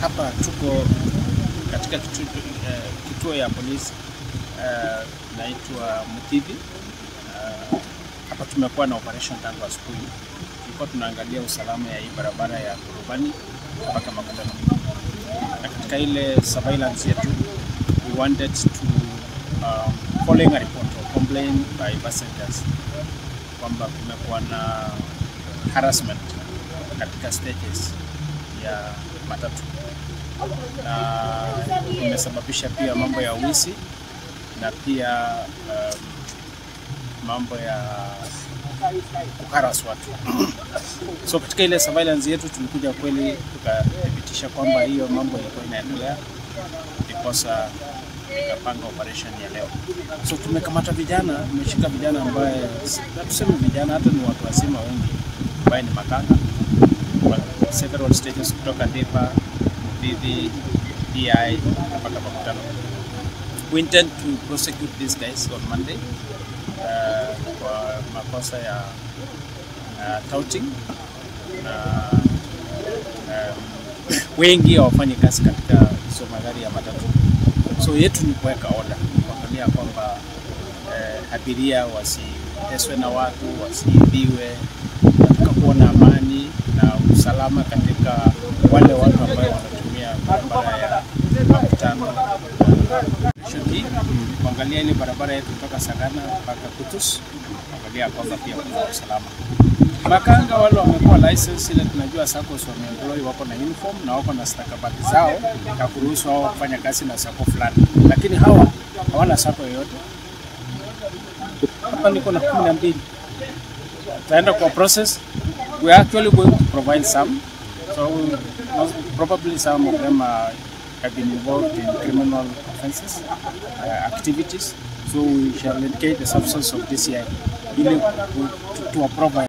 hapa tuko katika kituo, eh, kituo ya polisi eh, naitwa Muthithi. Eh, hapa tumekuwa na operation tangu asubuhi. Tulikuwa tunaangalia usalama ya hii barabara ya Kurubani mpaka Makutano, na katika ile surveillance yetu we wanted to um, following a report or complaint by passengers kwamba kumekuwa na harassment katika stages ya matatu na imesababisha pia mambo ya wizi na pia um, mambo ya kuharas watu. so katika ile surveillance yetu tulikuja kweli tukathibitisha kwamba hiyo mambo ilikuwa inaendelea, ndiposa tukapanga operation ya leo. So tumekamata vijana, tumeshika vijana ambaye na tuseme vijana hata ni watu wazima wengi ambaye ni makanga wa several stages kutoka Depa, Muthithi, DI mpaka Makutano. We intend to prosecute these guys on Monday uh, kwa makosa ya uh, touting na um, wengi hawafanyi kazi katika hizo magari ya matatu. So yetu ni kuweka oda, kuangalia kwamba eh, abiria wasiteswe na watu, wasiibiwe. Nataka kuona amani na usalama katika wale watu ambao wanatumia barabara ya Makutano hii kuangalia ile barabara yetu kutoka Sagana mpaka Kutus, kuangalia kwamba pia kuna usalama. Makanga wale wamekuwa license ile tunajua SACCOS wameemploy wako na uniform na wako na stakabadhi zao ya kuruhusu hao kufanya kazi na sako fulani, lakini hawa hawana sako yoyote. Hapa niko na kumi na mbili, tutaenda kwa process. We are actually going to provide some so most, probably some of them are, have been involved in criminal offenses uh, activities so we shall indicate the substance of DCI ili to, to, to provide